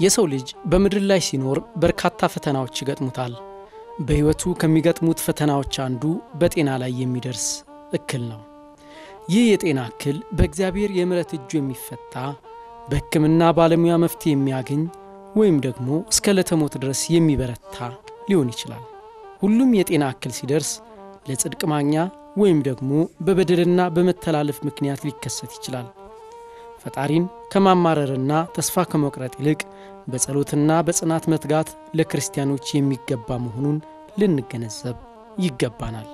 የሰው ልጅ በምድር ላይ ሲኖር በርካታ ፈተናዎች ይገጥሙታል። በሕይወቱ ከሚገጥሙት ፈተናዎች አንዱ በጤና ላይ የሚደርስ እክል ነው። ይህ የጤና እክል በእግዚአብሔር የምሕረት እጁ የሚፈታ በሕክምና ባለሙያ መፍትሄ የሚያገኝ ወይም ደግሞ እስከ ለተሞት ድረስ የሚበረታ ሊሆን ይችላል። ሁሉም የጤና እክል ሲደርስ ለጽድቅ ማግኛ ወይም ደግሞ በበደልና በመተላለፍ ምክንያት ሊከሰት ይችላል። ፈጣሪን ከማማረርና ተስፋ ከመቁረጥ ይልቅ በጸሎትና በጽናት መትጋት ለክርስቲያኖች የሚገባ መሆኑን ልንገነዘብ ይገባናል።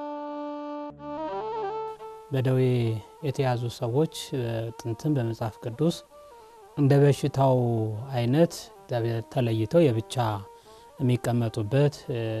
በደዌ የተያዙ ሰዎች ጥንትም በመጽሐፍ ቅዱስ እንደ በሽታው አይነት ተለይተው የብቻ የሚቀመጡበት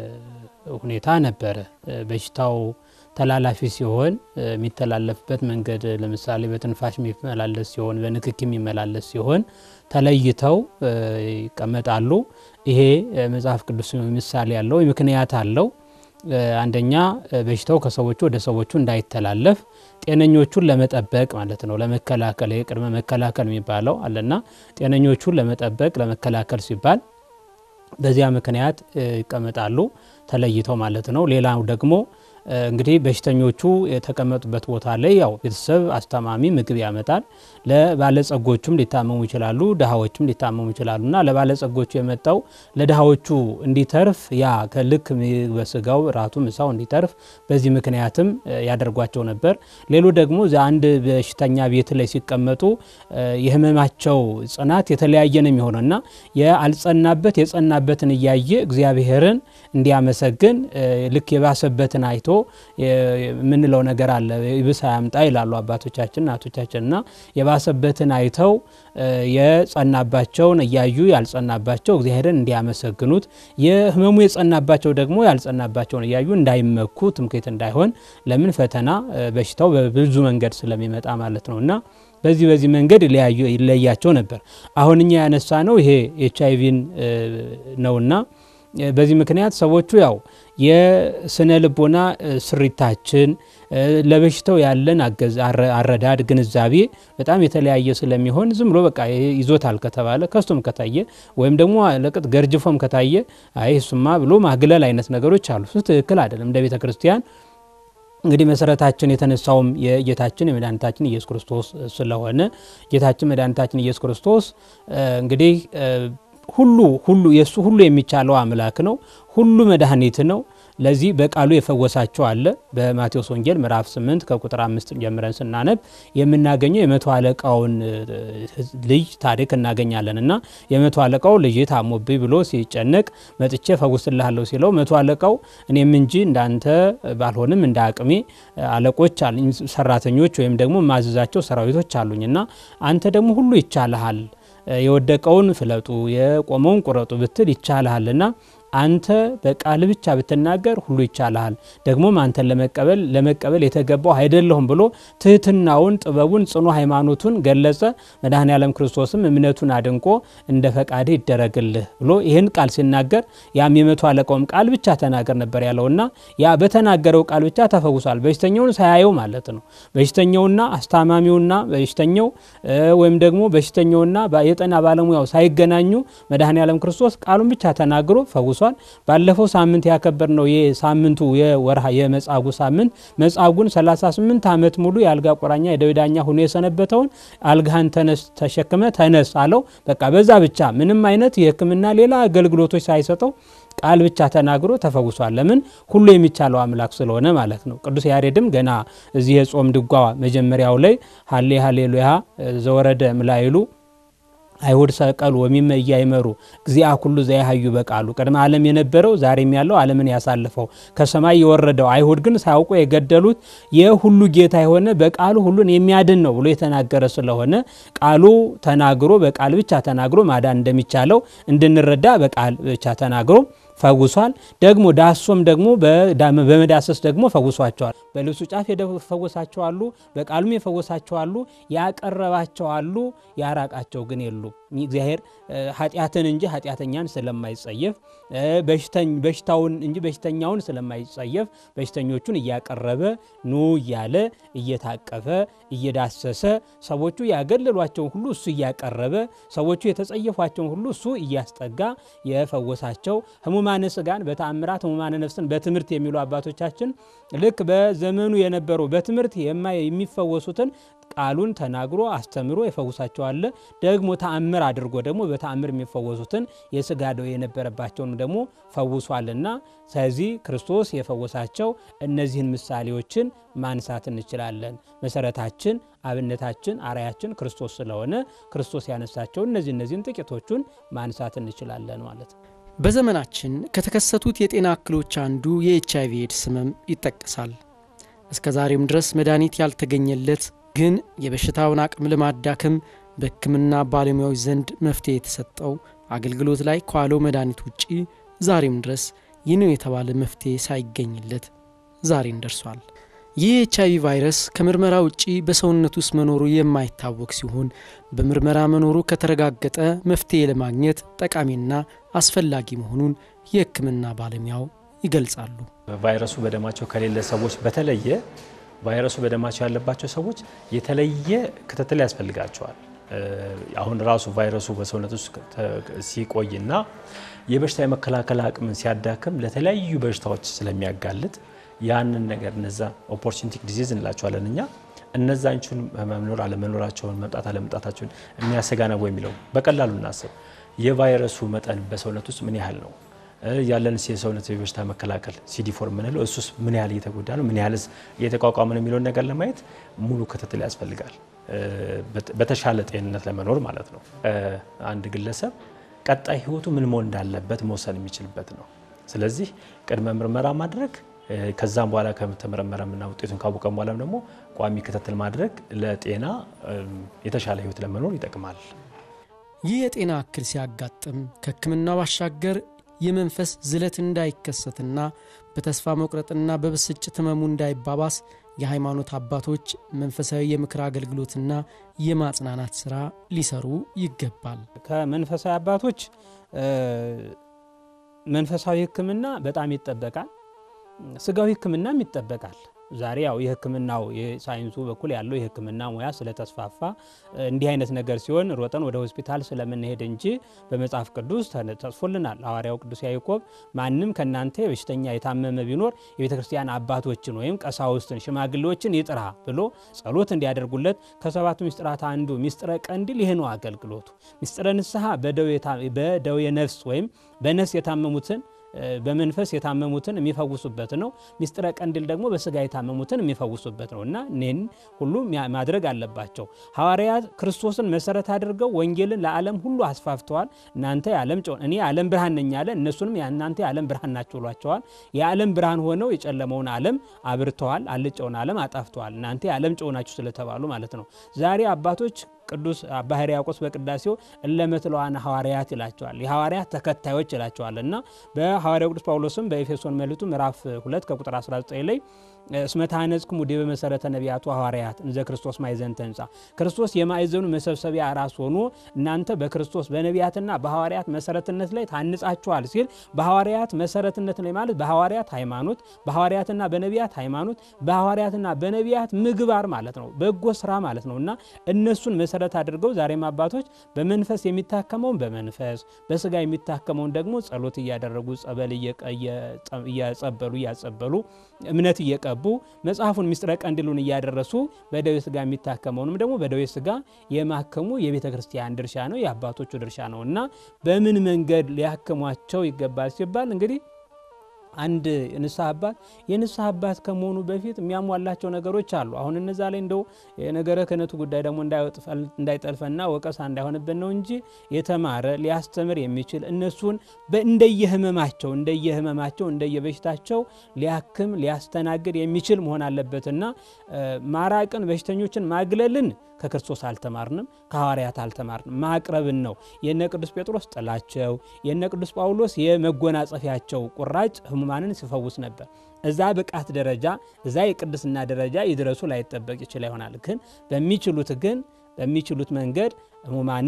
ሁኔታ ነበረ። በሽታው ተላላፊ ሲሆን የሚተላለፍበት መንገድ ለምሳሌ በትንፋሽ የሚመላለስ ሲሆን፣ በንክኪ የሚመላለስ ሲሆን ተለይተው ይቀመጣሉ። ይሄ መጽሐፍ ቅዱስ ምሳሌ ያለው ምክንያት አለው። አንደኛ በሽታው ከሰዎቹ ወደ ሰዎቹ እንዳይተላለፍ ጤነኞቹን ለመጠበቅ ማለት ነው። ለመከላከል ቅድመ መከላከል የሚባለው አለና ጤነኞቹን ለመጠበቅ ለመከላከል ሲባል በዚያ ምክንያት ይቀመጣሉ ተለይተው ማለት ነው። ሌላው ደግሞ እንግዲህ በሽተኞቹ የተቀመጡበት ቦታ ላይ ያው ቤተሰብ አስታማሚ ምግብ ያመጣል። ለባለጸጎቹም ሊታመሙ ይችላሉ፣ ድሃዎችም ሊታመሙ ይችላሉ እና ለባለጸጎቹ የመጣው ለድሃዎቹ እንዲተርፍ ያ ከልክ በስጋው ራቱ ምሳው እንዲተርፍ በዚህ ምክንያትም ያደርጓቸው ነበር። ሌሎ ደግሞ አንድ በሽተኛ ቤት ላይ ሲቀመጡ የህመማቸው ጽናት የተለያየ ነው የሚሆነው እና የአልጸናበት የጸናበትን እያየ እግዚአብሔርን እንዲያመሰግን ልክ የባሰበትን አይቶ የምንለው ነገር አለ። ይብስ አያምጣ ይላሉ አባቶቻችን እናቶቻችን እና የባሰበትን አይተው የጸናባቸውን እያዩ ያልጸናባቸው እግዚአብሔርን እንዲያመሰግኑት የህመሙ የጸናባቸው ደግሞ ያልጸናባቸውን እያዩ እንዳይመኩ ትምክህት እንዳይሆን ለምን ፈተና በሽታው በብዙ መንገድ ስለሚመጣ ማለት ነው እና በዚህ በዚህ መንገድ ይለያቸው ነበር። አሁን እኛ ያነሳ ነው ይሄ ኤች አይቪን ነውና በዚህ ምክንያት ሰዎቹ ያው የስነ ልቦና ስሪታችን ለበሽታው ያለን አረዳድ ግንዛቤ በጣም የተለያየ ስለሚሆን ዝም ብሎ በቃ ይዞታል ከተባለ ከስቶም ከታየ ወይም ደግሞ ለቅጥ ገርጅፎም ከታየ አይ እሱማ ብሎ ማግለል አይነት ነገሮች አሉ። እሱ ትክክል አይደለም። እንደ ቤተ ክርስቲያን እንግዲህ መሰረታችን የተነሳውም የጌታችን የመድኃኒታችን ኢየሱስ ክርስቶስ ስለሆነ ጌታችን መድኃኒታችን ኢየሱስ ክርስቶስ እንግዲህ ሁሉ ሁሉ የእሱ ሁሉ የሚቻለው አምላክ ነው። ሁሉ መድኃኒት ነው። ለዚህ በቃሉ የፈወሳቸው አለ። በማቴዎስ ወንጌል ምዕራፍ 8 ከቁጥር አምስት ጀምረን ስናነብ የምናገኘው የመቶ አለቃውን ልጅ ታሪክ እናገኛለን እና የመቶ አለቃው ልጅ ታሞብኝ ብሎ ሲጨነቅ መጥቼ ፈውስልሃለሁ ሲለው መቶ አለቃው እኔም እንጂ እንዳንተ ባልሆንም እንደ አቅሜ አለቆች አሉኝ፣ ሰራተኞች ወይም ደግሞ ማዘዛቸው ሰራዊቶች አሉኝ እና አንተ ደግሞ ሁሉ ይቻልሃል የወደቀውን ፍለጡ የቆመውን ቁረጡ ብትል ይቻልሃልና አንተ በቃል ብቻ ብትናገር ሁሉ ይቻልሃል። ደግሞም አንተን ለመቀበል ለመቀበል የተገባው አይደለሁም ብሎ ትህትናውን፣ ጥበቡን፣ ጽኑ ሃይማኖቱን ገለጸ። መድኃኔ ዓለም ክርስቶስም እምነቱን አድንቆ እንደ ፈቃድህ ይደረግልህ ብሎ ይህን ቃል ሲናገር ያም የመቶ አለቃውም ቃል ብቻ ተናገር ነበር ያለውና ያ በተናገረው ቃል ብቻ ተፈውሷል። በሽተኛውን ሳያየው ማለት ነው። በሽተኛውና አስታማሚውና በሽተኛው ወይም ደግሞ በሽተኛውና የጤና ባለሙያው ሳይገናኙ መድኃኔ ዓለም ክርስቶስ ቃሉን ብቻ ተናግሮ ፈውሷል። ባለፈው ሳምንት ያከበር ነው የሳምንቱ የወርሃ የመጻጉዕ ሳምንት መጻጉዕን 38 ዓመት ሙሉ የአልጋ ቁራኛ የደዌ ዳኛ ሆኖ የሰነበተውን አልጋህን ተነስ ተሸክመ ተነስ አለው። በቃ በዛ ብቻ ምንም አይነት የሕክምና ሌላ አገልግሎቶች ሳይሰጠው ቃል ብቻ ተናግሮ ተፈውሷል። ለምን ሁሉ የሚቻለው አምላክ ስለሆነ ማለት ነው። ቅዱስ ያሬድም ገና እዚህ የጾም ድጓ መጀመሪያው ላይ ሀሌ ሀሌሉያ ዘወረደ ምላይሉ አይሁድ ሰቀሉ ወሚመ እያይመሩ እግዚአ ኩሉ ዘያሃዩ በቃሉ ቅድመ ዓለም የነበረው ዛሬም ያለው ዓለምን ያሳልፈው ከሰማይ የወረደው አይሁድ ግን ሳያውቁ የገደሉት የሁሉ ጌታ የሆነ በቃሉ ሁሉን የሚያድን ነው ብሎ የተናገረ ስለሆነ ቃሉ ተናግሮ በቃል ብቻ ተናግሮ ማዳን እንደሚቻለው እንድንረዳ በቃል ብቻ ተናግሮ ፈውሷል። ደግሞ ዳሶም ደግሞ በመዳሰስ ደግሞ ፈውሷቸዋል። በልብሱ ጫፍ የፈወሳቸው አሉ፣ በቃሉም የፈወሳቸው አሉ፣ ያቀረባቸው አሉ፣ ያራቃቸው ግን የሉ። እግዚአብሔር ኃጢአትን እንጂ ኃጢአተኛን ስለማይጸየፍ በሽታውን እንጂ በሽተኛውን ስለማይጸየፍ በሽተኞቹን እያቀረበ ኑ እያለ እየታቀፈ እየዳሰሰ ሰዎቹ ያገለሏቸውን ሁሉ እሱ እያቀረበ ሰዎቹ የተጸየፏቸውን ሁሉ እሱ እያስጠጋ የፈወሳቸው ህሙማነ ስጋን በተአምራት ህሙማነ ነፍስን በትምህርት የሚሉ አባቶቻችን ልክ በዘመኑ የነበሩ በትምህርት የሚፈወሱትን ቃሉን ተናግሮ አስተምሮ የፈውሳቸዋል። ደግሞ ተአምር አድርጎ ደግሞ በተአምር የሚፈወሱትን የስጋ ደዌ የነበረባቸውን ደግሞ ፈውሷልና ስለዚህ ክርስቶስ የፈወሳቸው እነዚህን ምሳሌዎችን ማንሳት እንችላለን። መሰረታችን፣ አብነታችን፣ አርያችን ክርስቶስ ስለሆነ ክርስቶስ ያነሳቸው እነዚህ እነዚህን ጥቂቶቹን ማንሳት እንችላለን ማለት ነው። በዘመናችን ከተከሰቱት የጤና እክሎች አንዱ የኤች አይቪ ኤድስ ህመም ይጠቀሳል። እስከ ዛሬም ድረስ መድኃኒት ያልተገኘለት ግን የበሽታውን አቅም ለማዳከም በሕክምና ባለሙያዎች ዘንድ መፍትሄ የተሰጠው አገልግሎት ላይ ከዋለው መድኃኒት ውጪ ዛሬም ድረስ ይህ ነው የተባለ መፍትሄ ሳይገኝለት ዛሬን ደርሷል። ይህ ኤች አይቪ ቫይረስ ከምርመራ ውጪ በሰውነት ውስጥ መኖሩ የማይታወቅ ሲሆን በምርመራ መኖሩ ከተረጋገጠ መፍትሄ ለማግኘት ጠቃሚና አስፈላጊ መሆኑን የሕክምና ባለሙያው ይገልጻሉ። ቫይረሱ በደማቸው ከሌለ ሰዎች በተለየ ቫይረሱ በደማቸው ያለባቸው ሰዎች የተለየ ክትትል ያስፈልጋቸዋል። አሁን ራሱ ቫይረሱ በሰውነት ውስጥ ሲቆይና የበሽታ የመከላከል አቅምን ሲያዳክም ለተለያዩ በሽታዎች ስለሚያጋልጥ ያንን ነገር እነዛ ኦፖርቹኒቲክ ዲዚዝ እንላቸዋለን እኛ እነዛኞቹን መኖር አለመኖራቸውን መምጣት አለመምጣታቸውን የሚያሰጋ ነው የሚለው በቀላሉ እናስብ። የቫይረሱ መጠን በሰውነት ውስጥ ምን ያህል ነው ያለን የሰውነት የበሽታ መከላከል ሲዲፎር የምንለው እሱስ ምን ያህል እየተጎዳ ነው፣ ምን ያህልስ እየተቋቋመ ነው የሚለውን ነገር ለማየት ሙሉ ክትትል ያስፈልጋል። በተሻለ ጤንነት ለመኖር ማለት ነው። አንድ ግለሰብ ቀጣይ ህይወቱ ምን መሆን እንዳለበት መወሰን የሚችልበት ነው። ስለዚህ ቅድመ ምርመራ ማድረግ ከዛም በኋላ ከተመረመረምና ውጤቱን ካወቀም በኋላም ደግሞ ቋሚ ክትትል ማድረግ ለጤና የተሻለ ህይወት ለመኖር ይጠቅማል። ይህ የጤና እክል ሲያጋጥም ከሕክምና ባሻገር የመንፈስ ዝለት እንዳይከሰትና በተስፋ መቁረጥና በብስጭት ህመሙ እንዳይባባስ የሃይማኖት አባቶች መንፈሳዊ የምክር አገልግሎትና የማጽናናት ስራ ሊሰሩ ይገባል። ከመንፈሳዊ አባቶች መንፈሳዊ ሕክምና በጣም ይጠበቃል። ስጋዊ ሕክምናም ይጠበቃል። ዛሬ ያው የህክምናው የሳይንሱ በኩል ያለው የህክምና ሙያ ስለተስፋፋ እንዲህ አይነት ነገር ሲሆን ሮጠን ወደ ሆስፒታል ስለምንሄድ እንጂ በመጽሐፍ ቅዱስ ተጽፎልናል። ሐዋርያው ቅዱስ ያዕቆብ ማንም ከእናንተ በሽተኛ የታመመ ቢኖር የቤተ ክርስቲያን አባቶችን ወይም ቀሳውስትን፣ ሽማግሌዎችን ይጥራ ብሎ ጸሎት እንዲያደርጉለት ከሰባቱ ሚስጥራት አንዱ ሚስጥረ ቀንዲል ይህ ነው አገልግሎቱ። ሚስጥረ ንስሐ በደዌ ነፍስ ወይም በነፍስ የታመሙትን በመንፈስ የታመሙትን የሚፈውሱበት ነው። ሚስጥረ ቀንዲል ደግሞ በስጋ የታመሙትን የሚፈውሱበት ነው እና እኔን ሁሉ ማድረግ አለባቸው። ሐዋርያት ክርስቶስን መሰረት አድርገው ወንጌልን ለዓለም ሁሉ አስፋፍተዋል። እናንተ የዓለም ጨው እኔ የዓለም ብርሃን ነኝ አለ። እነሱንም እናንተ የዓለም ብርሃን ናቸው ብሏቸዋል። የዓለም ብርሃን ሆነው የጨለመውን ዓለም አብርተዋል፣ አልጨውን ዓለም አጣፍተዋል። እናንተ የዓለም ጨው ናችሁ ስለተባሉ ማለት ነው። ዛሬ አባቶች ቅዱስ አባ ሕርያቆስ በቅዳሴው እለመትለዋን ሐዋርያት ይላቸዋል። የሐዋርያት ተከታዮች ይላቸዋል እና በሐዋርያው ቅዱስ ጳውሎስም በኤፌሶን መልእክቱ ምዕራፍ 2 ከቁጥር 19 ላይ እስመ ታነጽክሙ ዲበ መሰረተ ነቢያቱ ሐዋርያት እንዘ ክርስቶስ ማዕዘንተ ሕንጻ ክርስቶስ የማዕዘኑ መሰብሰቢያ ራስ ሆኖ እናንተ በክርስቶስ በነቢያትና በሐዋርያት መሰረትነት ላይ ታንጻችኋል ሲል በሐዋርያት መሰረትነት ላይ ማለት በሐዋርያት ሃይማኖት፣ በሐዋርያትና በነቢያት ሃይማኖት፣ በሐዋርያትና በነቢያት ምግባር ማለት ነው፣ በጎ ስራ ማለት ነው እና እነሱን መሰረት አድርገው ዛሬም አባቶች በመንፈስ የሚታከመውን በመንፈስ በስጋ የሚታከመውን ደግሞ ጸሎት እያደረጉ ጸበል እያጸበሉ እያጸበሉ እምነት እየቀቡ መጽሐፉን ሚስጥረ ቀንዲሉን እያደረሱ በደዌ ስጋ የሚታከመውንም ደግሞ በደዌ ስጋ የማከሙ የቤተ ክርስቲያን ድርሻ ነው፣ የአባቶቹ ድርሻ ነው እና በምን መንገድ ሊያክሟቸው ይገባል ሲባል እንግዲህ አንድ የንስሐ አባት የንስሐ አባት ከመሆኑ በፊት የሚያሟላቸው ነገሮች አሉ። አሁን እነዛ ላይ እንደው የነገረ ክህነቱ ጉዳይ ደግሞ እንዳይጠልፈና ወቀሳ እንዳይሆንብን ነው እንጂ የተማረ ሊያስተምር የሚችል እነሱን እንደየህመማቸው እንደየህመማቸው እንደየበሽታቸው ሊያክም ሊያስተናግድ የሚችል መሆን አለበትና ማራቅን በሽተኞችን ማግለልን ከክርስቶስ አልተማርንም፣ ከሐዋርያት አልተማርንም። ማቅረብን ነው። የነ ቅዱስ ጴጥሮስ ጥላቸው፣ የነ ቅዱስ ጳውሎስ የመጎናጸፊያቸው ቁራጭ ህሙማንን ሲፈውስ ነበር። እዛ ብቃት ደረጃ እዛ የቅድስና ደረጃ ይድረሱ ላይጠበቅ ይችል ይሆናል። ግን በሚችሉት ግን በሚችሉት መንገድ ህሙማንን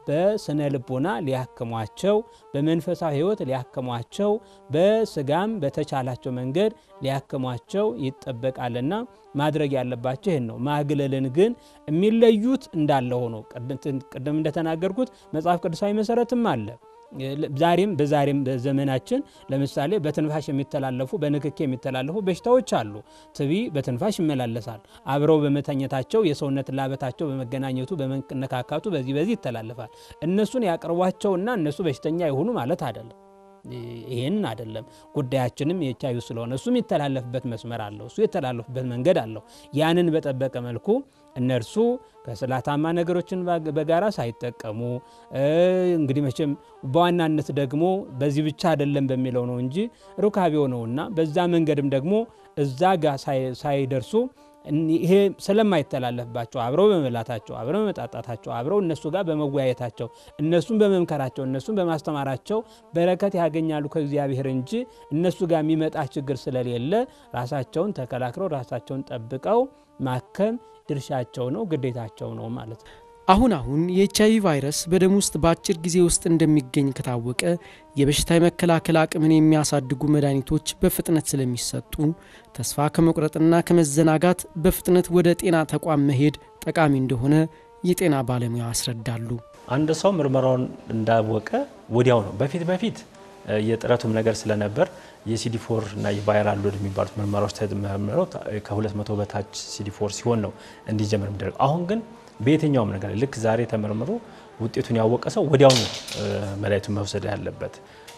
በስነ ልቦና ሊያክሟቸው፣ በመንፈሳዊ ሕይወት ሊያክሟቸው፣ በስጋም በተቻላቸው መንገድ ሊያክሟቸው ይጠበቃልና ማድረግ ያለባቸው ይህን ነው። ማግለልን ግን የሚለዩት እንዳለ ሆኖ ቅድም እንደተናገርኩት መጽሐፍ ቅዱሳዊ መሰረትም አለ። ዛሬም በዛሬም በዘመናችን ለምሳሌ በትንፋሽ የሚተላለፉ በንክኪ የሚተላለፉ በሽታዎች አሉ። ትቢ በትንፋሽ ይመላለሳል። አብረው በመተኘታቸው የሰውነት ላበታቸው በመገናኘቱ በመነካካቱ በዚህ በዚህ ይተላለፋል። እነሱን ያቅርቧቸውና እነሱ በሽተኛ የሆኑ ማለት አይደለም። ይህን አይደለም ጉዳያችንም የኤች አይ ቪ ስለሆነ እሱ የሚተላለፍበት መስመር አለው። እሱ የተላለፉበት መንገድ አለው። ያንን በጠበቀ መልኩ እነርሱ ከስላታማ ነገሮችን በጋራ ሳይጠቀሙ እንግዲህ መቼም በዋናነት ደግሞ በዚህ ብቻ አይደለም በሚለው ነው እንጂ ሩካቤው ነውና በዛ መንገድም ደግሞ እዛ ጋር ሳይደርሱ ይሄ ስለማይተላለፍባቸው አብረው በመብላታቸው አብረው በመጣጣታቸው አብረው እነሱ ጋር በመወያየታቸው እነሱን በመምከራቸው እነሱን በማስተማራቸው በረከት ያገኛሉ ከእግዚአብሔር እንጂ እነሱ ጋር የሚመጣ ችግር ስለሌለ ራሳቸውን ተከላክለው ራሳቸውን ጠብቀው ማከም ድርሻቸው ነው፣ ግዴታቸው ነው ማለት ነው። አሁን አሁን የኤች አይቪ ቫይረስ በደም ውስጥ በአጭር ጊዜ ውስጥ እንደሚገኝ ከታወቀ የበሽታ የመከላከል አቅምን የሚያሳድጉ መድኃኒቶች በፍጥነት ስለሚሰጡ ተስፋ ከመቁረጥና ከመዘናጋት በፍጥነት ወደ ጤና ተቋም መሄድ ጠቃሚ እንደሆነ የጤና ባለሙያ ያስረዳሉ። አንድ ሰው ምርመራውን እንዳወቀ ወዲያው ነው። በፊት በፊት የጥረቱም ነገር ስለነበር የሲዲ4 እና የቫይራል ሎድ የሚባሉት ምርመራዎች ተመርምረው ከ200 በታች ሲዲ4 ሲሆን ነው እንዲጀምር የሚደረገው። አሁን ግን በየትኛውም ነገር ልክ ዛሬ ተመርምሮ ውጤቱን ያወቀ ሰው ወዲያውኑ መድኃኒቱን መውሰድ ያለበት።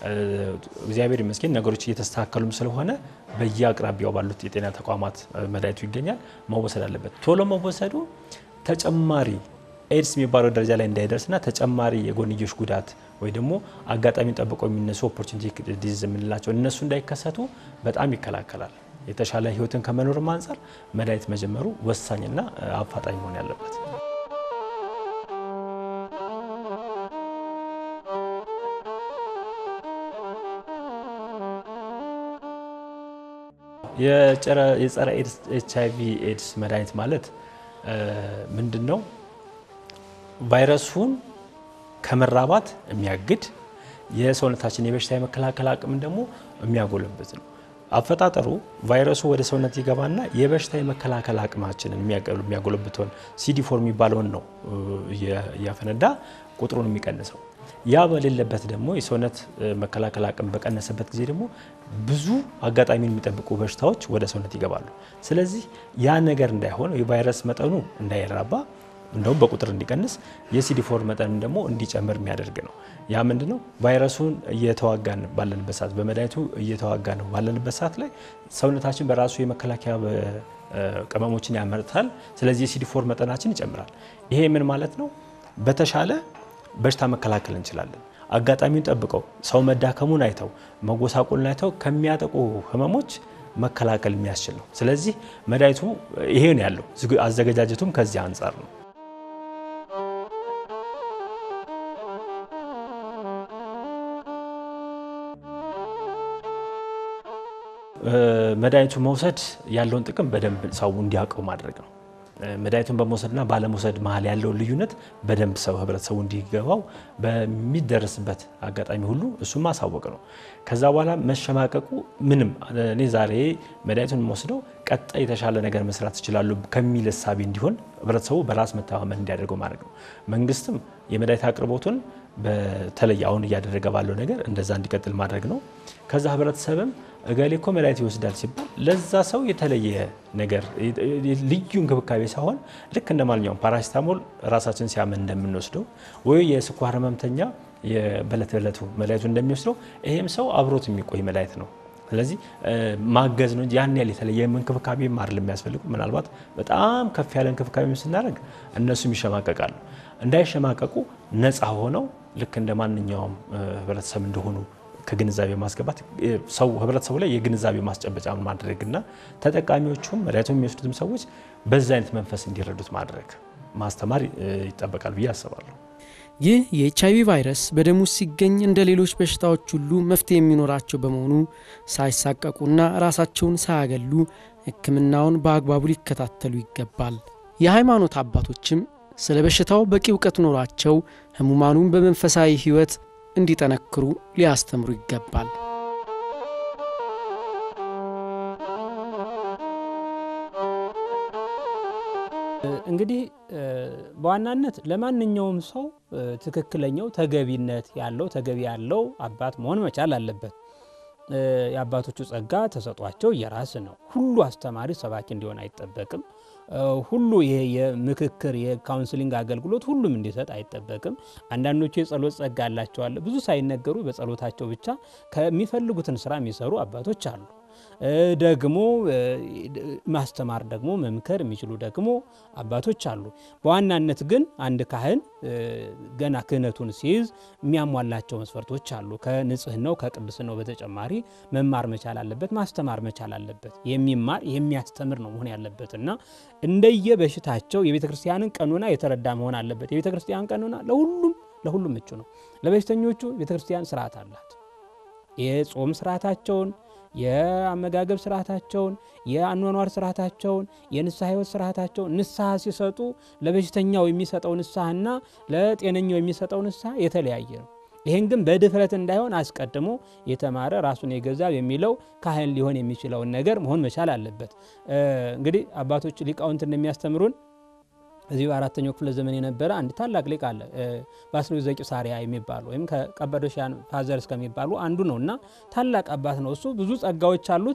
እግዚአብሔር ይመስገን ነገሮች እየተስተካከሉም ስለሆነ በየአቅራቢያው ባሉት የጤና ተቋማት መድኃኒቱ ይገኛል። መወሰድ አለበት። ቶሎ መወሰዱ ተጨማሪ ኤድስ የሚባለው ደረጃ ላይ እንዳይደርስና ተጨማሪ የጎንዮሽ ጉዳት ወይ ደግሞ አጋጣሚ ጠብቀው የሚነሱ ኦፖርቹኒቲ ዲዚዝ የምንላቸው እነሱ እንዳይከሰቱ በጣም ይከላከላል። የተሻለ ሕይወትን ከመኖርም አንጻር መድኃኒት መጀመሩ ወሳኝና አፋጣኝ መሆን ያለበት የጸረ ኤች አይቪ ኤድስ መድኃኒት ማለት ምንድን ነው? ቫይረሱን ከመራባት የሚያግድ የሰውነታችን የበሽታ የመከላከል አቅምን ደግሞ የሚያጎለብት ነው። አፈጣጠሩ ቫይረሱ ወደ ሰውነት ይገባና የበሽታ የመከላከል አቅማችንን የሚያጎለብተውን ሲዲ4 የሚባለውን ነው እያፈነዳ ቁጥሩን የሚቀንሰው። ያ በሌለበት ደግሞ የሰውነት መከላከል አቅም በቀነሰበት ጊዜ ደግሞ ብዙ አጋጣሚን የሚጠብቁ በሽታዎች ወደ ሰውነት ይገባሉ። ስለዚህ ያ ነገር እንዳይሆን የቫይረስ መጠኑ እንዳይራባ እንደውም በቁጥር እንዲቀንስ የሲዲ4 መጠንም ደግሞ እንዲጨምር የሚያደርግ ነው። ያ ምንድ ነው? ቫይረሱን እየተዋጋን ባለንበት ሰዓት በመድኃኒቱ እየተዋጋን ነው ባለንበት ሰዓት ላይ ሰውነታችን በራሱ የመከላከያ ቅመሞችን ያመርታል። ስለዚህ የሲዲ4 መጠናችን ይጨምራል። ይሄ ምን ማለት ነው? በተሻለ በሽታ መከላከል እንችላለን። አጋጣሚውን ጠብቀው ሰው መዳከሙን አይተው መጎሳቆልን አይተው ከሚያጠቁ ህመሞች መከላከል የሚያስችል ነው። ስለዚህ መድኃኒቱ ይሄ ነው ያለው። አዘገጃጀቱም ከዚህ አንጻር ነው። መድኃኒቱ መውሰድ ያለውን ጥቅም በደንብ ሰው እንዲያውቀው ማድረግ ነው። መድኃኒቱን በመውሰድና ባለመውሰድ መሀል ያለውን ልዩነት በደንብ ሰው ህብረተሰቡ እንዲገባው በሚደረስበት አጋጣሚ ሁሉ እሱም ማሳወቅ ነው። ከዛ በኋላ መሸማቀቁ ምንም እኔ ዛሬ መድኃኒቱን ወስደው ቀጣይ የተሻለ ነገር መስራት ይችላሉ ከሚል እሳቤ እንዲሆን ህብረተሰቡ በራስ መተማመን እንዲያደርገው ማድረግ ነው። መንግስትም የመድኃኒት አቅርቦቱን በተለይ አሁን እያደረገ ባለው ነገር እንደዛ እንዲቀጥል ማድረግ ነው። ከዛ ህብረተሰብም እገሌ እኮ መድኃኒት ይወስዳል ሲባል ለዛ ሰው የተለየ ነገር ልዩ እንክብካቤ ሳይሆን ልክ እንደ ማንኛውም ፓራሲታሞል ራሳችን ሲያመን እንደምንወስደው ወይ የስኳር ህመምተኛ በዕለት ዕለቱ መድኃኒቱ እንደሚወስደው ይሄም ሰው አብሮት የሚቆይ መድኃኒት ነው። ስለዚህ ማገዝ ነው እንጂ ያን ያህል የተለየ እንክብካቤ ማር የሚያስፈልጉ ምናልባት በጣም ከፍ ያለ እንክብካቤ ስናደርግ እነሱም ይሸማቀቃሉ። እንዳይሸማቀቁ ነፃ ሆነው ልክ እንደ ማንኛውም ህብረተሰብ እንደሆኑ ከግንዛቤ ማስገባት ሰው ህብረተሰቡ ላይ የግንዛቤ ማስጨበጫ ማድረግና ተጠቃሚዎቹም መድኃኒቱን የሚወስዱትም ሰዎች በዛ አይነት መንፈስ እንዲረዱት ማድረግ ማስተማር ይጠበቃል ብዬ አስባለሁ። ይህ የኤች አይቪ ቫይረስ በደም ውስጥ ሲገኝ እንደ ሌሎች በሽታዎች ሁሉ መፍትሄ የሚኖራቸው በመሆኑ ሳይሳቀቁና ራሳቸውን ሳያገሉ ሕክምናውን በአግባቡ ሊከታተሉ ይገባል። የሃይማኖት አባቶችም ስለ በሽታው በቂ እውቀት ኖሯቸው ሕሙማኑን በመንፈሳዊ ሕይወት እንዲጠነክሩ ሊያስተምሩ ይገባል። እንግዲህ በዋናነት ለማንኛውም ሰው ትክክለኛው ተገቢነት ያለው ተገቢ ያለው አባት መሆን መቻል አለበት። የአባቶቹ ጸጋ ተሰጧቸው የራስ ነው። ሁሉ አስተማሪ ሰባኪ እንዲሆን አይጠበቅም። ሁሉ ይሄ የምክክር የካውንስሊንግ አገልግሎት ሁሉም እንዲሰጥ አይጠበቅም። አንዳንዶቹ የጸሎት ጸጋ አላቸዋል። ብዙ ሳይነገሩ በጸሎታቸው ብቻ ከሚፈልጉትን ስራ የሚሰሩ አባቶች አሉ። ደግሞ ማስተማር ደግሞ መምከር የሚችሉ ደግሞ አባቶች አሉ። በዋናነት ግን አንድ ካህን ገና ክህነቱን ሲይዝ የሚያሟላቸው መስፈርቶች አሉ። ከንጽህናው ከቅድስናው በተጨማሪ መማር መቻል አለበት፣ ማስተማር መቻል አለበት። የሚማር የሚያስተምር ነው መሆን ያለበት እና እንደየ በሽታቸው የቤተ ክርስቲያንን ቀኖና የተረዳ መሆን አለበት። የቤተ ክርስቲያን ቀኖና ለሁሉም ለሁሉም ምቹ ነው። ለበሽተኞቹ ቤተ ክርስቲያን ስርዓት አላት። የጾም ስርዓታቸውን የአመጋገብ ስርዓታቸውን የአኗኗር ስርዓታቸውን የንስሐ ህይወት ስርዓታቸውን ንስሐ ሲሰጡ ለበሽተኛው የሚሰጠው ንስሐና ለጤነኛው የሚሰጠው ንስሐ የተለያየ ነው። ይህን ግን በድፍረት እንዳይሆን አስቀድሞ የተማረ ራሱን የገዛ የሚለው ካህን ሊሆን የሚችለውን ነገር መሆን መቻል አለበት። እንግዲህ አባቶች ሊቃውንት እንደሚያስተምሩን እዚህ በአራተኛው ክፍለ ዘመን የነበረ አንድ ታላቅ ሊቅ አለ። ባስልዮስ ዘቂሳርያ የሚባሉ ወይም ከቀጳዶሽያን ፋዘርስ ከሚባሉ አንዱ ነው እና ታላቅ አባት ነው። እሱ ብዙ ጸጋዎች አሉት።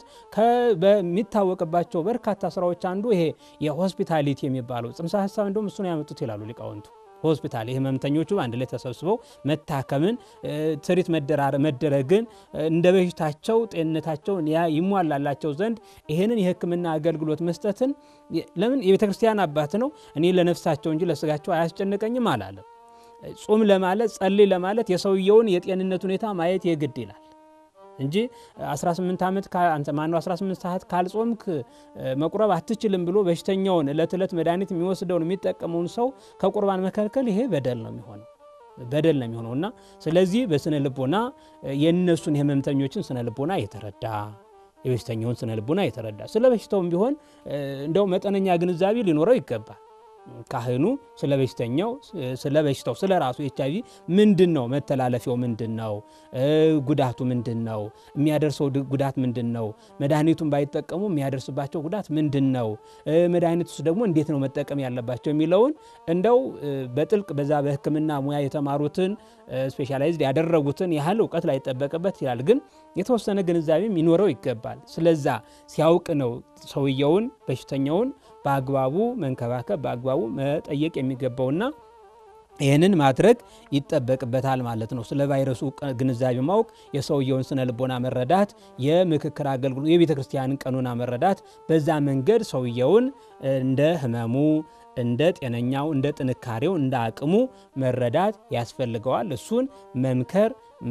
በሚታወቅባቸው በርካታ ስራዎች አንዱ ይሄ የሆስፒታሊቲ የሚባለው ጽንሰ ሀሳብ እንደውም እሱን ያመጡት ይላሉ ሊቃውንቱ። ሆስፒታል ህመምተኞቹ አንድ ላይ ተሰብስበው መታከምን፣ ትሪት መደረግን እንደ በሽታቸው ጤንነታቸውን ይሟላላቸው ዘንድ ይህንን የሕክምና አገልግሎት መስጠትን ለምን የቤተ ክርስቲያን አባት ነው። እኔ ለነፍሳቸው እንጂ ለስጋቸው አያስጨንቀኝም አላለም። ጾም ለማለት ጸልይ ለማለት የሰውየውን የጤንነት ሁኔታ ማየት የግድ ይላል እንጂ 18 ዓመት አንተ ማነው 18 ሰዓት ካልጾምክ መቁረብ አትችልም ብሎ በሽተኛውን እለት ዕለት መድኃኒት የሚወስደውን የሚጠቀመውን ሰው ከቁርባን መከልከል ይሄ በደል ነው የሚሆነው በደል ነው የሚሆነው እና ስለዚህ በስነ ልቦና የእነሱን የህመምተኞችን ስነ ልቦና የተረዳ የበሽተኛውን ስነ ልቦና የተረዳ ስለ በሽታውም ቢሆን እንደው መጠነኛ ግንዛቤ ሊኖረው ይገባል። ካህኑ ስለ በሽተኛው ስለ በሽታው ስለ ራሱ ኤች አይቪ ምንድን ነው መተላለፊያው ምንድን ነው ጉዳቱ ምንድን ነው የሚያደርሰው ጉዳት ምንድን ነው መድኃኒቱን ባይጠቀሙ የሚያደርስባቸው ጉዳት ምንድን ነው መድኃኒቱስ ደግሞ እንዴት ነው መጠቀም ያለባቸው የሚለውን እንደው በጥልቅ በዛ በሕክምና ሙያ የተማሩትን ስፔሻላይዝድ ያደረጉትን ያህል እውቀት ላይጠበቅበት ይላል። ግን የተወሰነ ግንዛቤም ይኖረው ይገባል። ስለዛ ሲያውቅ ነው ሰውየውን በሽተኛውን በአግባቡ መንከባከብ በአግባቡ መጠየቅ የሚገባውና ይህንን ማድረግ ይጠበቅበታል ማለት ነው። ስለ ቫይረሱ ግንዛቤ ማወቅ፣ የሰውየውን ስነ ልቦና መረዳት፣ የምክክር አገልግሎት፣ የቤተ ክርስቲያንን ቀኖና መረዳት፣ በዛ መንገድ ሰውየውን እንደ ህመሙ እንደ ጤነኛው እንደ ጥንካሬው እንደ አቅሙ መረዳት ያስፈልገዋል። እሱን መምከር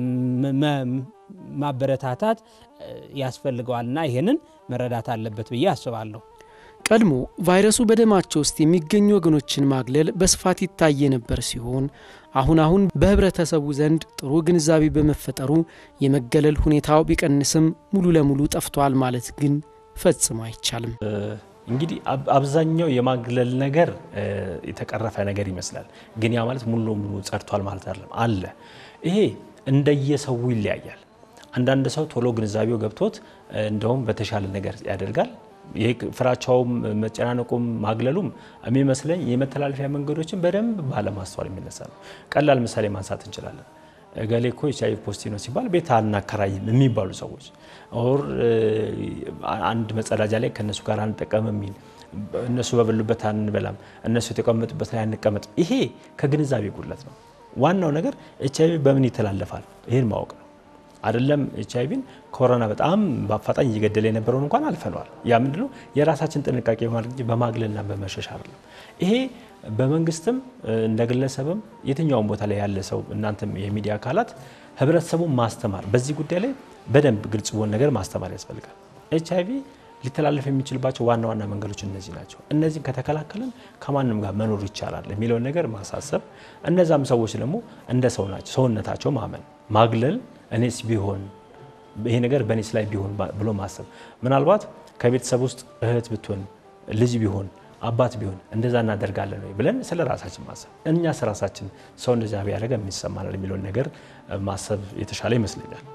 ማበረታታት ያስፈልገዋልና ይህንን መረዳት አለበት ብዬ አስባለሁ። ቀድሞ ቫይረሱ በደማቸው ውስጥ የሚገኙ ወገኖችን ማግለል በስፋት ይታይ የነበር ሲሆን አሁን አሁን በህብረተሰቡ ዘንድ ጥሩ ግንዛቤ በመፈጠሩ የመገለል ሁኔታው ቢቀንስም ሙሉ ለሙሉ ጠፍቷል ማለት ግን ፈጽሞ አይቻልም። እንግዲህ አብዛኛው የማግለል ነገር የተቀረፈ ነገር ይመስላል። ግን ያ ማለት ሙሉ ለሙሉ ጸድቷል ማለት አይደለም። አለ። ይሄ እንደየሰው ይለያያል። አንዳንድ ሰው ቶሎ ግንዛቤው ገብቶት እንደውም በተሻለ ነገር ያደርጋል። ይሄ ፍራቻውም መጨናነቁም ማግለሉም የሚመስለኝ የመተላለፊያ መንገዶችን በደንብ ባለማስተዋል የሚነሳ ነው። ቀላል ምሳሌ ማንሳት እንችላለን። እገሌ እኮ ኤች አይ ቪ ፖዚቲቭ ነው ሲባል ቤት አናከራይም የሚባሉ ሰዎች ኦር አንድ መጸዳጃ ላይ ከእነሱ ጋር አንጠቀም የሚል እነሱ በበሉበት አንበላም፣ እነሱ የተቀመጡበት ላይ አንቀመጥ። ይሄ ከግንዛቤ ጉድለት ነው። ዋናው ነገር ኤች አይ ቪ በምን ይተላለፋል ይህን ማወቅ ነው። አይደለም ኤች አይ ቪን ኮሮና በጣም በአፋጣኝ እየገደለ የነበረውን እንኳን አልፈነዋል። ያ ምንድነው የራሳችን ጥንቃቄ በማድረግ እንጂ በማግለልና በመሸሽ አይደለም። ይሄ በመንግስትም እንደ ግለሰብም የትኛውም ቦታ ላይ ያለ ሰው እናንተም የሚዲያ አካላት ህብረተሰቡን ማስተማር በዚህ ጉዳይ ላይ በደንብ ግልጽ በሆነ ነገር ማስተማር ያስፈልጋል። ኤች አይ ቪ ሊተላለፍ የሚችልባቸው ዋና ዋና መንገዶች እነዚህ ናቸው። እነዚህን ከተከላከልን ከማንም ጋር መኖር ይቻላል የሚለውን ነገር ማሳሰብ፣ እነዛም ሰዎች ደግሞ እንደ ሰው ናቸው ሰውነታቸው ማመን ማግለል እኔስ ቢሆን ይሄ ነገር በእኔስ ላይ ቢሆን ብሎ ማሰብ ምናልባት ከቤተሰብ ውስጥ እህት ብትሆን ልጅ ቢሆን አባት ቢሆን እንደዛ እናደርጋለን ወይ ብለን ስለ ራሳችን ማሰብ፣ እኛስ ራሳችን ሰው እንደዛ ቢያደርገ የሚሰማናል የሚለውን ነገር ማሰብ የተሻለ ይመስለኛል።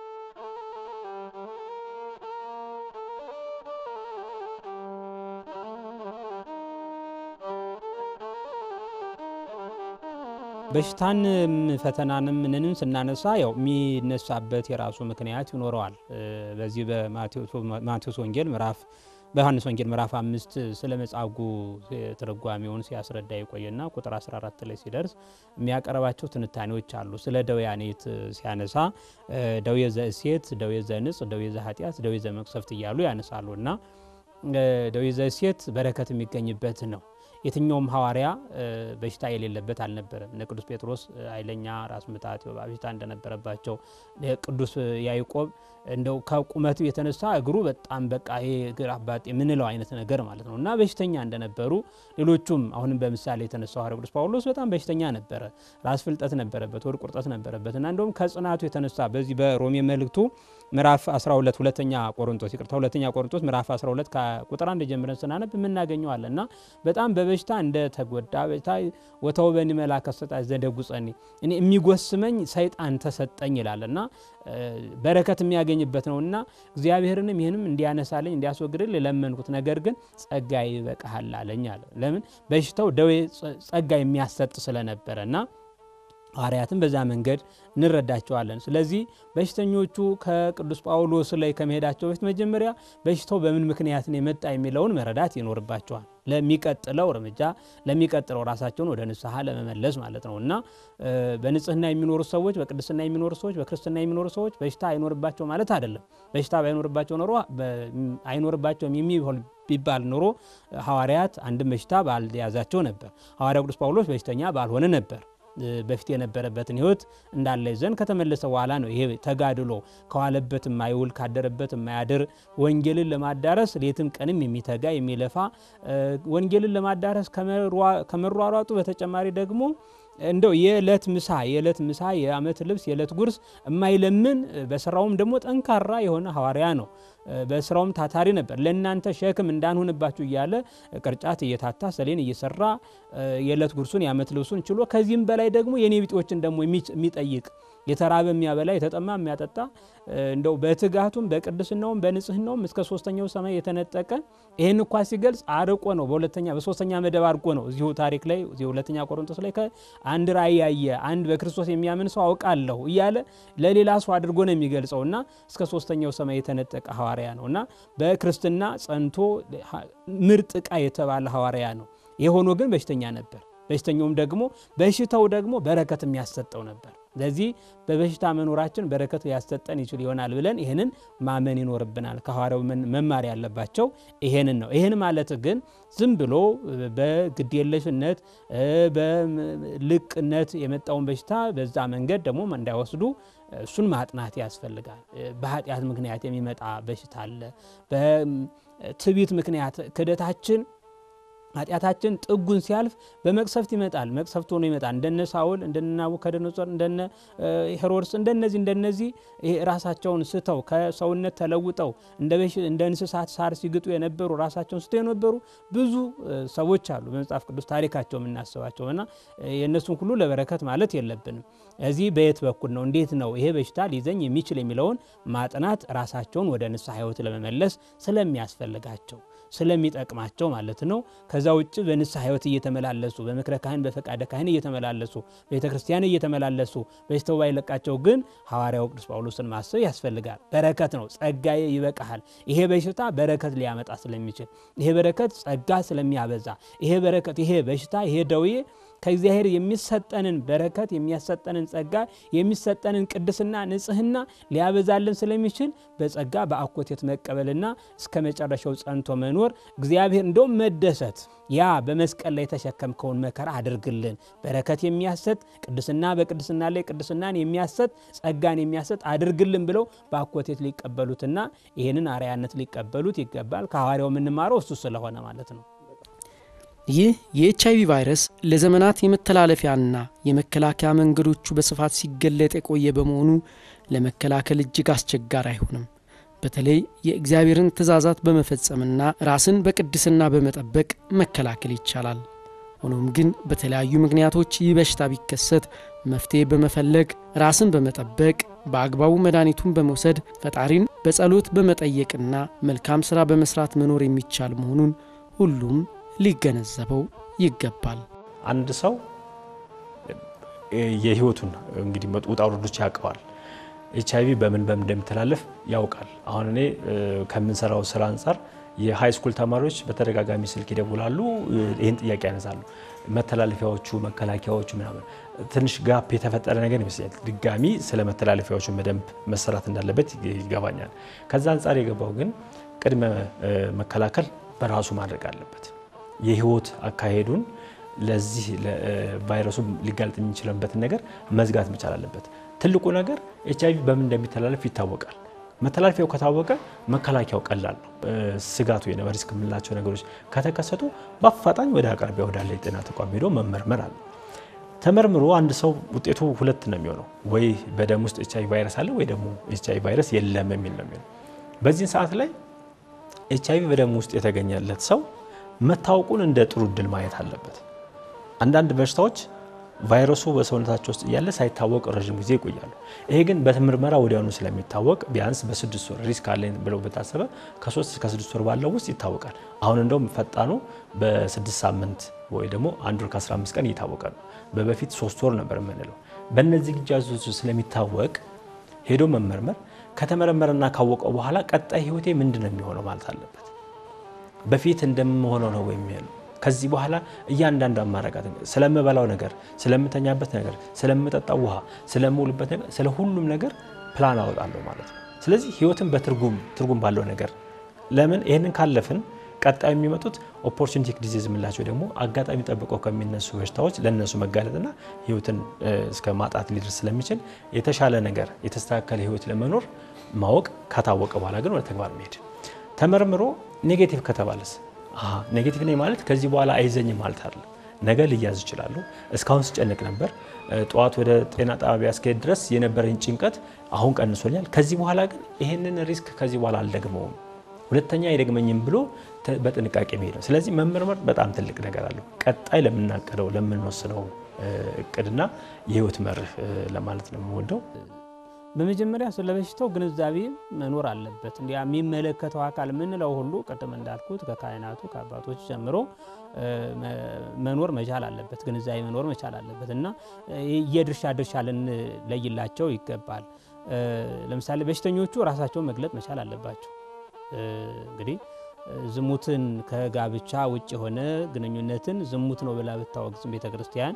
በሽታንም ፈተናንም ምንንም ስናነሳ ያው የሚነሳበት የራሱ ምክንያት ይኖረዋል። በዚህ በማቴዎስ ወንጌል ምዕራፍ በዮሐንስ ወንጌል ምዕራፍ አምስት ስለ መጻጉዕ ትርጓሜውን ሲያስረዳ የቆየና ቁጥር 14 ላይ ሲደርስ የሚያቀርባቸው ትንታኔዎች አሉ። ስለ ደዌያኔት ሲያነሳ ደዌ ዘእሴት፣ ደዌ ዘንጽ፣ ደዌ ዘኃጢአት፣ ደዌ ዘመቅሰፍት እያሉ ያነሳሉ እና ደዌ ዘእሴት በረከት የሚገኝበት ነው። የትኛውም ሐዋርያ በሽታ የሌለበት አልነበረም። እነ ቅዱስ ጴጥሮስ ኃይለኛ ራስ ምታት የወባ በሽታ እንደነበረባቸው፣ ቅዱስ ያዕቆብ እንደው ከቁመቱ የተነሳ እግሩ በጣም በቃ ይሄ እግር አባጤ የምንለው አይነት ነገር ማለት ነው እና በሽተኛ እንደነበሩ ሌሎቹም አሁንም በምሳሌ የተነሳው ሐዋርያው ቅዱስ ጳውሎስ በጣም በሽተኛ ነበረ። ራስ ፍልጠት ነበረበት፣ ወድ ቁርጠት ነበረበት እና እንደውም ከጽናቱ የተነሳ በዚህ በሮሜ መልእክቱ ምዕራፍ 12 ሁለተኛ ቆሮንቶስ ይቅርታ ሁለተኛ ቆሮንቶስ ምዕራፍ 12 ከቁጥር አንድ ጀምረን ስናነብ የምናገኘዋለን እና በጣም በበሽታ እንደተጎዳ በሽታ ወተውበኒ መልአከ ሰይጣን ዘደጉጸኒ እኔ የሚጎስመኝ ሰይጣን ተሰጠኝ ይላል እና በረከት የሚያገኝበት ነው እና እግዚአብሔርንም ይህንም እንዲያነሳልኝ እንዲያስወግድል ለመንኩት፣ ነገር ግን ጸጋ ይበቃሃል አለኝ አለ። ለምን በሽታው ደዌ ጸጋ የሚያሰጥ ስለነበረ እና ሐዋርያትን በዛ መንገድ እንረዳቸዋለን። ስለዚህ በሽተኞቹ ከቅዱስ ጳውሎስ ላይ ከመሄዳቸው በፊት መጀመሪያ በሽታው በምን ምክንያት ነው የመጣ የሚለውን መረዳት ይኖርባቸዋል። ለሚቀጥለው እርምጃ ለሚቀጥለው ራሳቸውን ወደ ንስሐ ለመመለስ ማለት ነው እና በንጽህና የሚኖሩ ሰዎች፣ በቅድስና የሚኖሩ ሰዎች፣ በክርስትና የሚኖሩ ሰዎች በሽታ አይኖርባቸው ማለት አይደለም። በሽታ ባይኖርባቸው ኖሮ አይኖርባቸውም የሚሆን ቢባል ኖሮ ሐዋርያት አንድም በሽታ ባልያዛቸው ነበር። ሐዋርያው ቅዱስ ጳውሎስ በሽተኛ ባልሆነ ነበር። በፊት የነበረበትን ሕይወት እንዳለ ይዘን ከተመለሰ በኋላ ነው ይሄ ተጋድሎ ከዋለበት የማይውል ካደረበት የማያድር ወንጌልን ለማዳረስ ሌትም ቀንም የሚተጋ የሚለፋ ወንጌልን ለማዳረስ ከመሯሯጡ በተጨማሪ ደግሞ እንደው የዕለት ምሳ የዕለት ምሳ የዓመት ልብስ የዕለት ጉርስ የማይለምን በስራውም ደግሞ ጠንካራ የሆነ ሐዋርያ ነው። በስራውም ታታሪ ነበር። ለእናንተ ሸክም እንዳንሆንባችሁ እያለ ቅርጫት እየታታ ሰሌን እየሰራ የዕለት ጉርሱን የዓመት ልብሱን ችሎ ከዚህም በላይ ደግሞ የኔ ቢጤዎችን ደግሞ የሚጠይቅ የተራበ የሚያበላ የተጠማ የሚያጠጣ እንደው በትጋቱም በቅድስናውም በንጽህናውም እስከ ሶስተኛው ሰማይ የተነጠቀ ይህን እንኳ ሲገልጽ አርቆ ነው። በሁለተኛ በሶስተኛ መደብ አርቆ ነው። እዚሁ ታሪክ ላይ እዚሁ ሁለተኛ ቆሮንቶስ ላይ አንድ ራእይ ያየ አንድ በክርስቶስ የሚያምን ሰው አውቃለሁ እያለ ለሌላ ሰው አድርጎ ነው የሚገልጸው እና እስከ ሶስተኛው ሰማይ የተነጠቀ ሐዋርያ ነው እና በክርስትና ጸንቶ ምርጥ ዕቃ የተባለ ሐዋርያ ነው። የሆኖ ግን በሽተኛ ነበር። በሽተኛውም ደግሞ በሽታው ደግሞ በረከት የሚያሰጠው ነበር። ስለዚህ በበሽታ መኖራችን በረከት ሊያሰጠን ይችል ይሆናል ብለን ይህንን ማመን ይኖርብናል። ከሐዋርያው መማር ያለባቸው ይሄንን ነው። ይህን ማለት ግን ዝም ብሎ በግዴለሽነት በልቅነት የመጣውን በሽታ በዛ መንገድ ደግሞ እንዳይወስዱ እሱን ማጥናት ያስፈልጋል። በኃጢአት ምክንያት የሚመጣ በሽታ አለ። በትዕቢት ምክንያት ክደታችን ኃጢአታችን ጥጉን ሲያልፍ በመቅሰፍት ይመጣል። መቅሰፍት ሆኖ ይመጣል። እንደነ ሳውል፣ እንደነ ናቡከደነጾር፣ እንደነ ሄሮድስ እንደነዚህ እንደነዚህ ራሳቸውን ስተው ከሰውነት ተለውጠው እንደ እንስሳት ሳር ሲግጡ የነበሩ ራሳቸውን ስተው የነበሩ ብዙ ሰዎች አሉ በመጽሐፍ ቅዱስ ታሪካቸው የምናስባቸው እና የእነሱን ሁሉ ለበረከት ማለት የለብንም። እዚህ በየት በኩል ነው እንዴት ነው ይሄ በሽታ ሊይዘኝ የሚችል የሚለውን ማጥናት ራሳቸውን ወደ ንስሐ ሕይወት ለመመለስ ስለሚያስፈልጋቸው ስለሚጠቅማቸው ማለት ነው። ከዛ ውጭ በንስሐ ሕይወት እየተመላለሱ በምክረ ካህን በፈቃደ ካህን እየተመላለሱ ቤተ ክርስቲያን እየተመላለሱ በሽታው ባይለቃቸው ግን ሐዋርያው ቅዱስ ጳውሎስን ማሰብ ያስፈልጋል። በረከት ነው። ጸጋዬ ይበቃሃል። ይሄ በሽታ በረከት ሊያመጣ ስለሚችል ይሄ በረከት ጸጋ ስለሚያበዛ ይሄ በረከት ይሄ በሽታ ይሄ ደዌ ከእግዚአብሔር የሚሰጠንን በረከት የሚያሰጠንን ጸጋ የሚሰጠንን ቅድስና ንጽህና ሊያበዛልን ስለሚችል በጸጋ በአኮቴት መቀበልና እስከ መጨረሻው ጸንቶ መኖር እግዚአብሔር እንደውም መደሰት ያ በመስቀል ላይ የተሸከምከውን መከራ አድርግልን በረከት የሚያሰጥ ቅድስና በቅድስና ላይ ቅድስናን የሚያሰጥ ጸጋን የሚያሰጥ አድርግልን ብለው በአኮቴት ሊቀበሉትና ይህንን አርያነት ሊቀበሉት ይገባል። ከሐዋርያው የምንማረው እሱ ስለሆነ ማለት ነው። ይህ የኤች አይቪ ቫይረስ ለዘመናት የመተላለፊያና የመከላከያ መንገዶቹ በስፋት ሲገለጥ የቆየ በመሆኑ ለመከላከል እጅግ አስቸጋሪ አይሆንም። በተለይ የእግዚአብሔርን ትእዛዛት በመፈጸምና ራስን በቅድስና በመጠበቅ መከላከል ይቻላል። ሆኖም ግን በተለያዩ ምክንያቶች ይህ በሽታ ቢከሰት መፍትሔ በመፈለግ ራስን በመጠበቅ በአግባቡ መድኃኒቱን በመውሰድ ፈጣሪን በጸሎት በመጠየቅና መልካም ሥራ በመስራት መኖር የሚቻል መሆኑን ሁሉም ሊገነዘበው ይገባል። አንድ ሰው የህይወቱን እንግዲህ ውጣ ውረዶች ያውቀዋል። ኤች አይቪ በምን በምን እንደሚተላለፍ ያውቃል። አሁን እኔ ከምንሰራው ስራ አንጻር የሃይ ስኩል ተማሪዎች በተደጋጋሚ ስልክ ይደውላሉ፣ ይህን ጥያቄ ያነሳሉ። መተላለፊያዎቹ፣ መከላከያዎቹ ምናምን ትንሽ ጋፕ የተፈጠረ ነገር ይመስለኛል። ድጋሚ ስለ መተላለፊያዎቹ በደንብ መሰራት እንዳለበት ይገባኛል። ከዛ አንጻር የገባው ግን ቅድመ መከላከል በራሱ ማድረግ አለበት። የህይወት አካሄዱን ለዚህ ቫይረሱ ሊጋለጥ የሚችልበትን ነገር መዝጋት መቻል አለበት። ትልቁ ነገር ኤች አይቪ በምን እንደሚተላለፍ ይታወቃል። መተላለፊያው ከታወቀ መከላከያው ቀላል ነው። ስጋቱ ወይም ሪስክ የምንላቸው ነገሮች ከተከሰቱ በአፋጣኝ ወደ አቅራቢያ ወዳለ የጤና ተቋም ሄዶ መመርመር አለ። ተመርምሮ አንድ ሰው ውጤቱ ሁለት ነው የሚሆነው፣ ወይ በደም ውስጥ ኤች አይቪ ቫይረስ አለ ወይ ደግሞ ኤች አይቪ ቫይረስ የለም የሚል ነው የሚሆነው። በዚህን ሰዓት ላይ ኤች አይቪ በደም ውስጥ የተገኘለት ሰው መታወቁን እንደ ጥሩ እድል ማየት አለበት። አንዳንድ በሽታዎች ቫይረሱ በሰውነታቸው ውስጥ እያለ ሳይታወቅ ረዥም ጊዜ ይቆያሉ። ይሄ ግን በምርመራ ወዲያውኑ ስለሚታወቅ ቢያንስ በስድስት ወር ሪስክ አለኝ ብለው በታሰበ ከሶስት እስከ ስድስት ወር ባለው ውስጥ ይታወቃል። አሁን እንደውም ፈጣኑ በስድስት ሳምንት ወይ ደግሞ አንድ ወር ከ15 ቀን እየታወቀ ነው። በበፊት ሶስት ወር ነበር የምንለው። በእነዚህ ግጃዞች ስለሚታወቅ ሄዶ መመርመር ከተመረመረና ካወቀው በኋላ ቀጣይ ህይወቴ ምንድን ነው የሚሆነው ማለት አለበት። በፊት እንደምሆነው ነው ወይም ከዚህ በኋላ እያንዳንዱ አማራቃት ስለምበላው ነገር፣ ስለምተኛበት ነገር፣ ስለምጠጣው ውሃ፣ ስለምውልበት ነገር፣ ስለ ሁሉም ነገር ፕላን አወጣለሁ ማለት ነው። ስለዚህ ህይወትን በትርጉም ትርጉም ባለው ነገር ለምን ይህንን ካለፍን ቀጣይ የሚመጡት ኦፖርቹኒቲክ ዲዚዝ የምላቸው ደግሞ አጋጣሚ ጠብቀው ከሚነሱ በሽታዎች ለእነሱ መጋለጥና ህይወትን እስከ ማጣት ሊደርስ ስለሚችል የተሻለ ነገር የተስተካከለ ህይወት ለመኖር ማወቅ ከታወቀ በኋላ ግን ወደ ተግባር መሄድ ተመርምሮ ኔጌቲቭ ከተባለስ ኔጌቲቭ ነኝ ማለት ከዚህ በኋላ አይዘኝም ማለት አይደለም። ነገ ልያዝ ይችላሉ። እስካሁን ስጨንቅ ነበር፣ ጠዋት ወደ ጤና ጣቢያ እስከሄድ ድረስ የነበረኝ ጭንቀት አሁን ቀንሶኛል። ከዚህ በኋላ ግን ይህንን ሪስክ ከዚህ በኋላ አልደግመውም፣ ሁለተኛ አይደግመኝም ብሎ በጥንቃቄ መሄድ ነው። ስለዚህ መመርመር በጣም ትልቅ ነገር አለው። ቀጣይ ለምናቀደው ለምንወስነው እቅድና የህይወት መርህ ለማለት ነው የምወደው። በመጀመሪያ ስለ በሽታው ግንዛቤ መኖር አለበት። እንዲያ የሚመለከተው አካል የምንለው ሁሉ ቅድም እንዳልኩት ከካህናቱ ከአባቶች ጀምሮ መኖር መቻል አለበት፣ ግንዛቤ መኖር መቻል አለበት እና የድርሻ ድርሻ ልንለይላቸው ይገባል። ለምሳሌ በሽተኞቹ ራሳቸውን መግለጥ መቻል አለባቸው። እንግዲህ ዝሙትን ከጋብቻ ውጭ የሆነ ግንኙነትን ዝሙት ነው ብላ ብታወግዝም ቤተ ክርስቲያን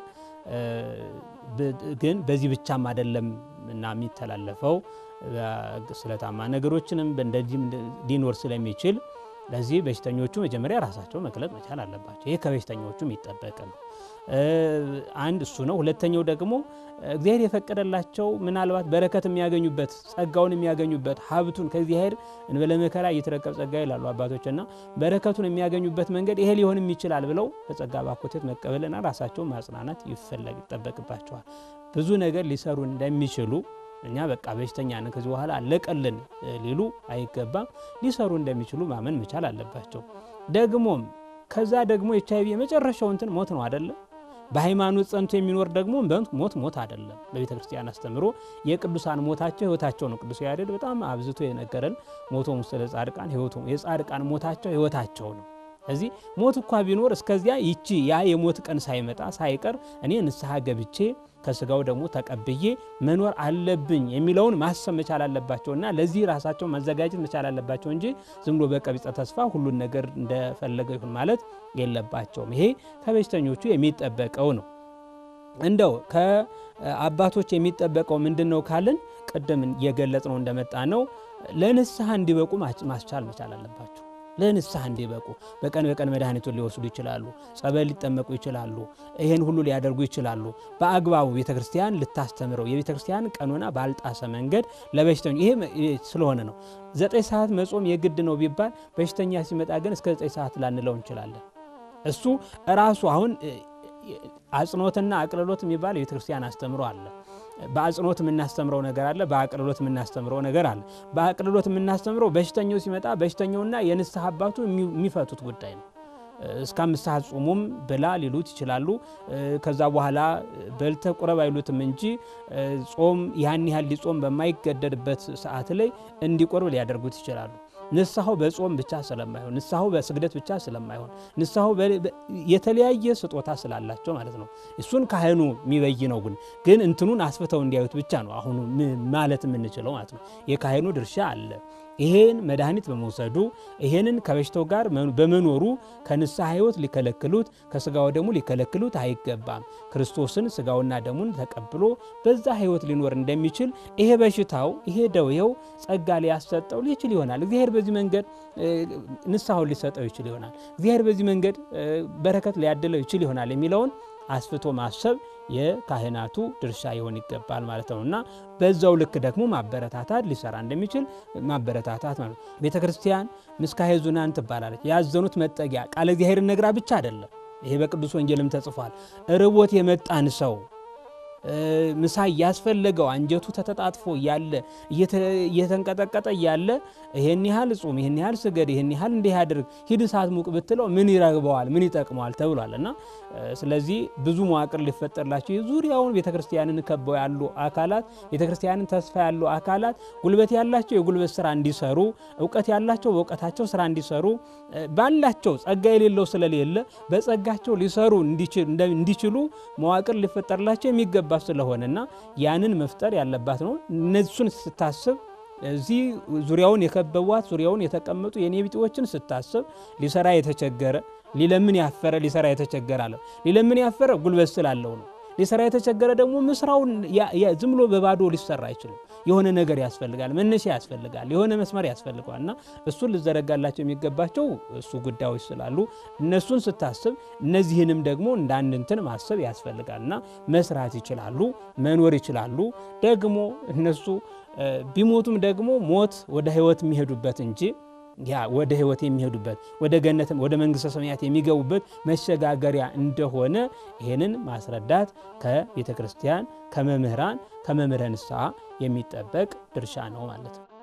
ግን በዚህ ብቻም አይደለም እና የሚተላለፈው ስለታማ ነገሮችንም እንደዚህም ሊኖር ስለሚችል ለዚህ በሽተኞቹ መጀመሪያ ራሳቸው መግለጥ መቻል አለባቸው። ይህ ከበሽተኞቹ የሚጠበቅ ነው። አንድ እሱ ነው። ሁለተኛው ደግሞ እግዚአብሔር የፈቀደላቸው ምናልባት በረከት የሚያገኙበት ጸጋውን የሚያገኙበት ሀብቱን ከእግዚአብሔር እንበለ መከራ እየተረከብ ጸጋ ይላሉ አባቶችና በረከቱን የሚያገኙበት መንገድ ይሄ ሊሆንም ይችላል ብለው በጸጋ ባኮቴት መቀበልና ራሳቸውን ማጽናናት ይፈለግ ይጠበቅባቸዋል። ብዙ ነገር ሊሰሩ እንደሚችሉ እኛ በቃ በሽተኛ ነን ከዚህ በኋላ አለቀልን ሊሉ አይገባም። ሊሰሩ እንደሚችሉ ማመን መቻል አለባቸው። ደግሞም ከዛ ደግሞ ኤች አይቪ የመጨረሻው እንትን ሞት ነው አይደለም። በሃይማኖት ጸንቶ የሚኖር ደግሞ ሞት ሞት አይደለም። በቤተ ክርስቲያን አስተምሮ የቅዱሳን ሞታቸው ህይወታቸው ነው። ቅዱስ ያሬድ በጣም አብዝቶ የነገረን ሞቶም ውስጥ ለጻድቃን የጻድቃን ሞታቸው ህይወታቸው ነው። እዚህ ሞት እኳ ቢኖር እስከዚያ ይቺ ያ የሞት ቀን ሳይመጣ ሳይቀር እኔ ንስሐ ገብቼ ከስጋው ደግሞ ተቀብዬ መኖር አለብኝ የሚለውን ማሰብ መቻል አለባቸው እና ለዚህ ራሳቸው ማዘጋጀት መቻል አለባቸው እንጂ ዝም ብሎ በቀቢጸ ተስፋ ሁሉን ነገር እንደፈለገ ይሁን ማለት የለባቸውም። ይሄ ከበሽተኞቹ የሚጠበቀው ነው። እንደው ከአባቶች የሚጠበቀው ምንድን ነው ካልን ቅድም እየገለጽ ነው እንደመጣ ነው ለንስሐ እንዲበቁ ማስቻል መቻል አለባቸው። ለንስሐ እንዲበቁ በቀን በቀን መድኃኒቱን ሊወስዱ ይችላሉ። ጸበል ሊጠመቁ ይችላሉ። ይህን ሁሉ ሊያደርጉ ይችላሉ። በአግባቡ ቤተ ክርስቲያን ልታስተምረው የቤተ ክርስቲያን ቀኖና ባልጣሰ መንገድ ለበሽተኛ ይሄ ስለሆነ ነው። ዘጠኝ ሰዓት መጾም የግድ ነው ቢባል በሽተኛ ሲመጣ ግን እስከ ዘጠኝ ሰዓት ላንለው እንችላለን። እሱ ራሱ አሁን አጽንኦትና አቅልሎት የሚባል የቤተ ክርስቲያን አስተምሮ አለ። በአጽንኦት የምናስተምረው ነገር አለ፣ በአቅልሎት የምናስተምረው ነገር አለ። በአቅልሎት የምናስተምረው በሽተኛው ሲመጣ በሽተኛውና የንስሐ አባቱ የሚፈቱት ጉዳይ ነው። እስከ አምስት ሰዓት ጾሙም ብላ ሊሉት ይችላሉ። ከዛ በኋላ በልተ ቁረብ አይሉትም እንጂ ጾም ያን ያህል ሊጾም በማይገደድበት ሰዓት ላይ እንዲቆርብ ሊያደርጉት ይችላሉ። ንስሐው በጾም ብቻ ስለማይሆን ንስሐው በስግደት ብቻ ስለማይሆን ንስሐው የተለያየ ስጦታ ስላላቸው ማለት ነው። እሱን ካህኑ የሚበይነው ግን ግን እንትኑን አስፍተው እንዲያዩት ብቻ ነው አሁኑ ማለት የምንችለው ማለት ነው። የካህኑ ድርሻ አለ። ይሄን መድኃኒት በመውሰዱ ይሄንን ከበሽታው ጋር በመኖሩ ከንስሐ ሕይወት ሊከለክሉት ከስጋው ደሙ ሊከለክሉት አይገባም። ክርስቶስን ስጋውና ደሙን ተቀብሎ በዛ ሕይወት ሊኖር እንደሚችል ይሄ በሽታው ይሄ ደዌው ጸጋ ሊያሰጠው ሊችል ይሆናል። እግዚአብሔር በዚህ መንገድ ንስሐውን ሊሰጠው ይችል ይሆናል። እግዚአብሔር በዚህ መንገድ በረከት ሊያድለው ይችል ይሆናል የሚለውን አስፍቶ ማሰብ የካህናቱ ድርሻ ይሆን ይገባል ማለት ነው እና በዛው ልክ ደግሞ ማበረታታት ሊሰራ እንደሚችል ማበረታታት ማለት ነው። ቤተ ክርስቲያን ምስካየ ኅዙናን ትባላለች። ያዘኑት መጠጊያ ቃለ እግዚአብሔርን ነግራ ብቻ አይደለም። ይሄ በቅዱስ ወንጌልም ተጽፏል። ርቦት የመጣን ሰው ምሳ እያስፈለገው አንጀቱ ተተጣጥፎ እያለ እየተንቀጠቀጠ እያለ ይሄን ያህል ጹም፣ ይሄን ያህል ስገድ፣ ይሄን ያህል እንዲህ ያድርግ፣ ሂድ እሳት ሙቅ ብትለው ምን ይረግበዋል? ምን ይጠቅመዋል? ተብሏል እና ስለዚህ ብዙ መዋቅር ሊፈጠርላቸው ዙሪያውን ቤተ ክርስቲያንን ከበው ያሉ አካላት ቤተ ክርስቲያንን ተስፋ ያሉ አካላት ጉልበት ያላቸው የጉልበት ስራ እንዲሰሩ፣ እውቀት ያላቸው በእውቀታቸው ስራ እንዲሰሩ፣ ባላቸው ጸጋ የሌለው ስለሌለ በጸጋቸው ሊሰሩ እንዲችሉ መዋቅር ሊፈጠርላቸው የሚገባ ስለሆነና ያንን መፍጠር ያለባት ነው። እነሱን ስታስብ እዚህ ዙሪያውን የከበቧት ዙሪያውን የተቀመጡ የኔ ቢጤዎችን ስታስብ ሊሰራ የተቸገረ ሊለምን ያፈረ ሊሰራ የተቸገረ አለ። ሊለምን ያፈረ ጉልበት ስላለው ነው። ሊሰራ የተቸገረ ደግሞ ምስራውን ዝም ብሎ በባዶ ሊሰራ አይችልም። የሆነ ነገር ያስፈልጋል፣ መነሻ ያስፈልጋል፣ የሆነ መስመር ያስፈልገዋል እና እሱን ልዘረጋላቸው የሚገባቸው እሱ ጉዳዮች ስላሉ እነሱን ስታስብ እነዚህንም ደግሞ እንደ አንድ እንትን ማሰብ ያስፈልጋል እና መስራት ይችላሉ፣ መኖር ይችላሉ። ደግሞ እነሱ ቢሞቱም ደግሞ ሞት ወደ ሕይወት የሚሄዱበት እንጂ ያ ወደ ሕይወት የሚሄዱበት ወደ ገነት ወደ መንግሥተ ሰማያት የሚገቡበት መሸጋገሪያ እንደሆነ ይህንን ማስረዳት ከቤተ ክርስቲያን ከመምህራን ከመምህረ ንስሐ የሚጠበቅ ድርሻ ነው ማለት ነው።